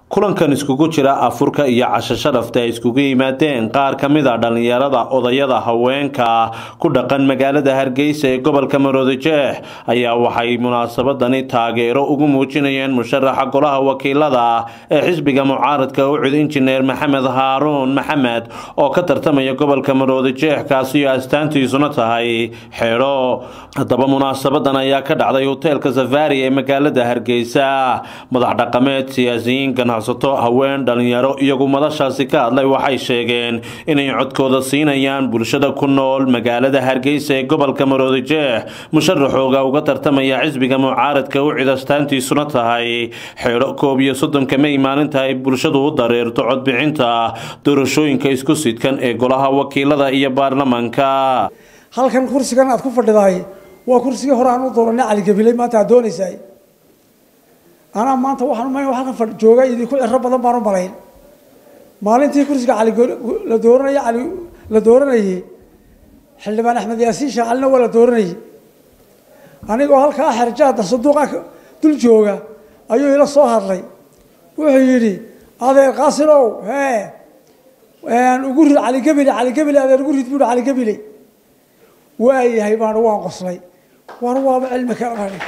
kulankan iskugu jira afurka iyo casho sharafta ay iskugu yimaadeen qaar ka mid a dhallinyarada odayada haweenka ku dhaqan magaalada hargeysa ee gobolka maroodijeex ayaa waxay munaasabadani taageero ugu muujinayeen musharaxa golaha wakiilada ee xisbiga mucaaradka ucud injineer maxamed haaruun maxamed oo ka tartamaya gobolka maroodijeex kaasi oo astaantiisuna tahay xeedho haddaba munaasabadan ayaa ka dhacday hoteelka safari ee magaalada hargeysa madax dhaqameed siyaasiyiin ganacsato haween dhalinyaro iyagu madashaasi ka hadlay waxay sheegeen inay codkooda siinayaan bulshada ku nool magaalada hargeysa ee gobolka maroodijeex musharaxooga uga tartamaya xisbiga mucaaradka ucid astaantiisuna tahay xeedho koob iyo soddonka may maalinta ay bulshadu u dareerto codbixinta doorashooyinka isku sidkan ee golaha wakiilada iyo baarlamanka halkan kursigan aad ku fadhidahay waa kursigii hore aan u dooranay caligabiley maanta aad doonaysaay anaa maanta waxaan umay halkan jooga idinku ciro badan baan u malayn maalintii kursiga cali la dooranaya cali la dooranayay xildhibaan axmed yaasiin shaacalina waa la dooranayay anigoo halkaa xerjaada sanduuqa dul jooga ayuu ila soo hadlay wuxuu yidhi adeer qaasinow hee ugu rid caligabile caligabile adeer ugu rid buuhi caligabile waayahay baan waan qoslay war waaba cilmi kalaani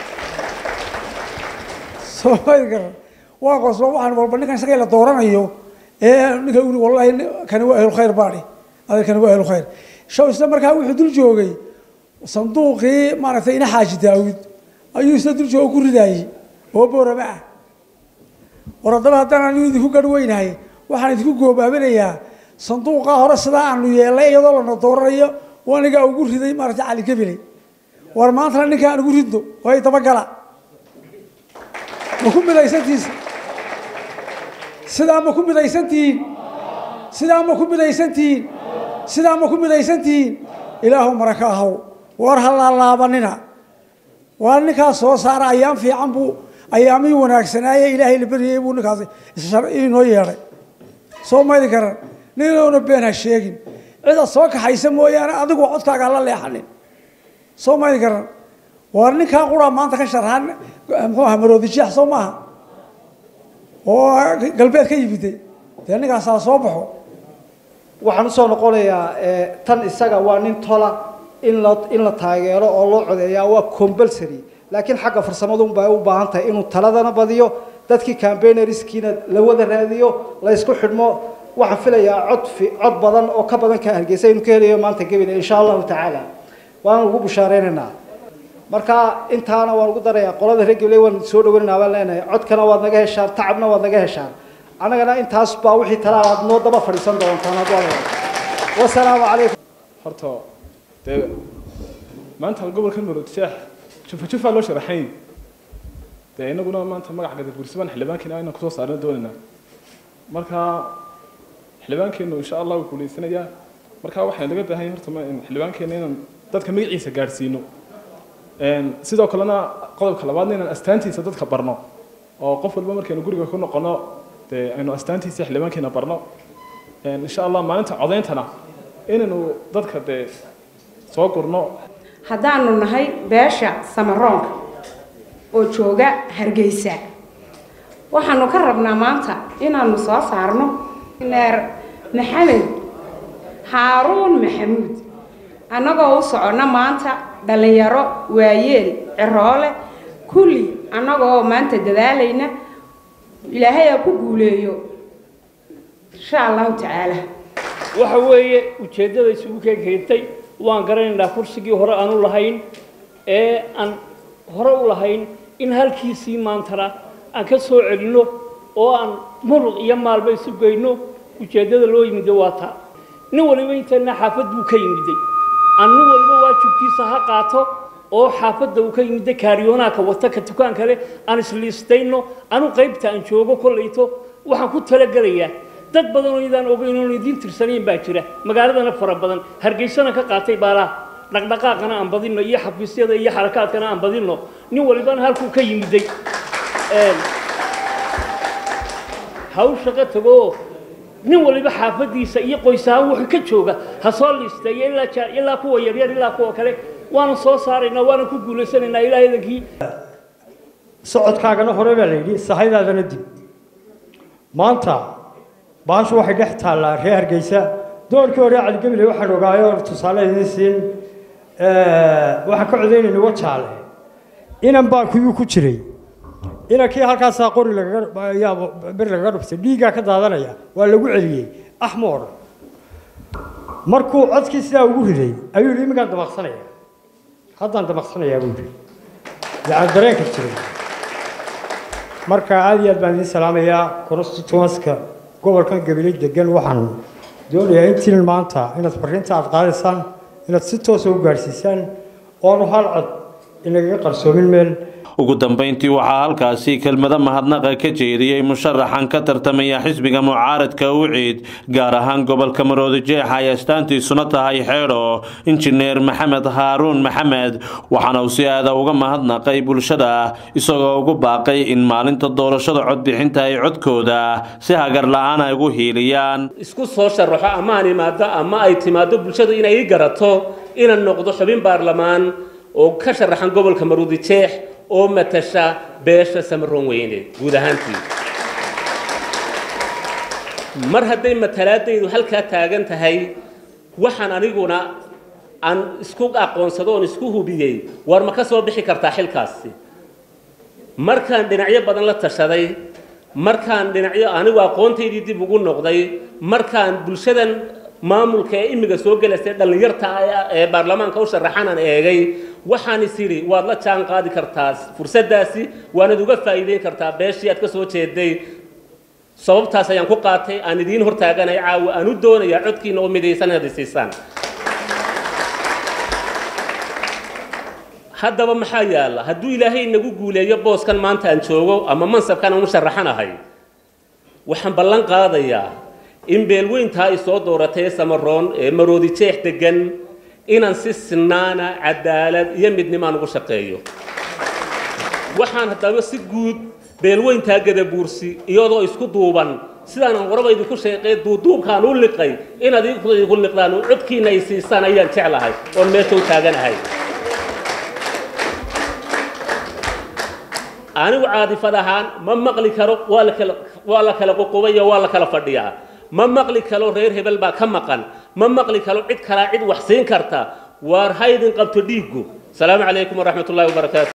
soomali garan waa qoslo waxaan walba ninkan isaga la dooranayo ee ninka uri wallahi kani waa ahlu khayr baani adeer kani waa ahlu khayr shaw isla markaa wuxuu dul joogay sanduuqii maaragtay ina xaaji daawud ayuu isla dul jooga ku ridaayey oo boorama ah war haddaba haddaan anigu idinku garweynahay waxaan idinku goobaabinayaa sanduuqaa hore sidaa aanu yeelnay iyadoo lana dooranayo anigaa ugu riday maaragtay cali gabiley war maantana ninka aan ugu ridno way dabagala ma ku midaysantiis sidaa ma ku midaysantihiin sidaa ma ku midaysantihiin sidaa ma ku midaysantihiin ilaahu maraka ahaw war ha laalaabanina waa ninkaas soo saara ayaam fiican buu ayaamihii wanaagsanaaye ilaahay la beryayey buu ninkaas inoo yeedhay soo maydi karan ninoona been ha sheegin cida soo kaxaysa mooyaane adigu codkaaga hala leexanin soo maydi karan waar ninkaa quraa maanta ka sharxan muxuu aha maroodijeex soo maaha oo galbeed ka yimiday dee ninkaasaa soo baxo waxaan usoo noqonayaa tan isaga waa nin tola in la in la taageero oo loo codeeyaa waa compulsory laakiin xagga farsamadun bay u baahan tahay inuu taladana badiyo dadkii campaignerskiina la wada raadiyo la isku xidhmo waxaan filayaa cod cod badan oo ka badan ka hargeysa inuu ka helayo maanta gebile insha allahu tacaala waan ugu bushaareynayna marka intaana waan ugu darayaa qolada reer gabley waan soo dhaweynaynaa baan leenahay codkana waad naga heshaan tacabna waad naga heshaan annagana intaas baa wixii talaa aad noo daba fadhiisan doontaan hadduu wasalaamu calaykum horta dee maanta gobolka maroodijeex jufa jufaa loo sharaxay dee inaguna maanta magaca gadabuursabaan xildhibaankeena inaan kusoo saarna doonaynaa marka xildhibaankeenu insha allah wuu guuleysanayaa marka waxaan laga baahan yahay horta xildhibaankeena inaan dadka magaciisa gaadhsiino sidoo kalena qodobka labaadna inaan astaantiisa dadka barno oo qof walba markaynu guriga ku noqono dee aynu astaantiisa xildhibaankeena barno insha allah maalinta codeyntana inaynu dadka dee soo gurno haddaanu nahay beesha samaroonka oo jooga hargeysa waxaanu ka rabnaa maanta inaanu soo saarno neer maxamed haaruun maxamuud annagoo u soconno maanta dhallinyaro waayeel ciroole kulli annagoo maanta dadaalayna ilaahay aa ku guuleeyo insha allahu tacaala waxa weeye ujeeddada isugu keekeentay waan garanaynaa kursigii hore aan u lahayn ee aan hore u lahayn in halkiisii maantana aan ka soo celinno oo aan muruq iyo maalba isu geyno ujeeddada loo yimiday waa taa nin waliba intana xaafad buu ka yimiday aan nin waliba waajibkiisa ha qaato oo xaafadda uu ka yimiday kaariyoonaaka wata ka dukaan kale aan isliistayno anu qaybta aan joogo kollayto waxaan ku talagelayaa dad badan oo idaan ogeyn oon idiin tirsanayn baa jira magaaladana fara badan hargeysana ka qaatay baalaha dhaqdhaqaaqana aan badinno iyo xafiisyada iyo xarakaadkana aan badinno nin walibana halkuu ka yimiday haw shaqo tagoo nin waliba xaafadiisa iyo qoys ahaan wuxuu ka jooga ha soo liisteeyo ilaa ilaa kuwa yaryar ilaa kuwa kale waana soo saaraynaa waana ku guulaysanaynaa ilaahay idankii socodkaagana hore baa la yidhi sahaydaadana dib maanta baashu waxay dhex taallaa reer hargeysa doorkii hore caligebile waxaan ogaayo tusaale idiin siin waxaan ka codaynayna wajaale inan baa kuyuu ku jiray inankii halkaasaa qori lagaga bir lagaga dhuftay dhiiggaa ka daadanaya waa lagu celiyey axma o dhan markuu codkii sidaa ugu riday ayuu yidhi iminkaan damaqsanaya haddaan damaqsanayaa buu yidhi yacani dareenka jiray marka aada iyo aad baan idiin salaamayaa constituenska gobolkan gabiley degan waxaan doonayaa intiin maanta inaad fariinta aad qaadaysaan inaad si toosa u gaadhsiisaan oonu hal cod inagaga qarsoomin meel ugu dambeyntii waxaa halkaasi kelmado mahadnaqa ka jeediyey musharaxan ka tartamaya xisbiga mucaaradka uciid gaar ahaan gobolka maroodijeex ay astaantiisuna tahay xeedho injineer maxamed haaruun maxamed waxaana uu si aada uga mahadnaqay bulshada isagoo ugu baaqay in maalinta doorashada codbixinta ay codkooda si hagar la-aan ay ugu hiiliyaan isku soo sharaxo ama aan imaado ama ay timaado bulshadu inay ii garato inaan noqdo xubin baarlamaan oo ka sharaxan gobolka maroodijeex oo matasha beesha samaroon weyne guud ahaantii mar hadday matalaadaydu halkaa taagan tahay waxaan aniguna aan isku aqoonsado oon isku hubiyey war ma ka soo bixi kartaa xilkaasi markaan dhinacyo badan la tashaday markaan dhinacyo anigu aqoontaydii dib ugu noqday markaan bulshadan maamulka ee imiga soo gelaysa dhallinyarta ee baarlamaanka u sharaxanaan eegay waxaan is idhi waad la jaan qaadi kartaa fursaddaasi waanad uga faa'iideyn kartaa beeshii aad ka soo jeeday sababtaas ayaan ku qaatay aan idiin hortaaganay caawa aan u doonayaa codkiina oo midaysan inaad isiisaan haddaba maxaa yaalla hadduu ilaahay inagu guuleeyo booskan maanta aan joogo ama mansabkan aan u sharaxanahay waxaan ballan qaadayaa in beelweyntaa ay soo dooratay ee samaroon ee maroodi jeex degan inaan si sinaana cadaalad iyo midnimaan ugu shaqeeyo waxaan haddaba si guud beelweyntaa gadabuursi iyadoo isku duuban sidaanan waraba idinku sheeqay duuduubkaan u liqay inaad idinku liqdaan oo codkiina ay siisaan ayaan jeclahay oon meesha u taaganahay anigu caadifad ahaan ma maqli karo waa la kala waa la kala qoqobayo waa la kala fadhiyaa ma maqli karo reer hebel baa ka maqan ma maqli karo cid kalaa cid wax siin karta waar haydin qabto dhiiggu asalaamu calaykum waraxmat ullahi wabarakaatu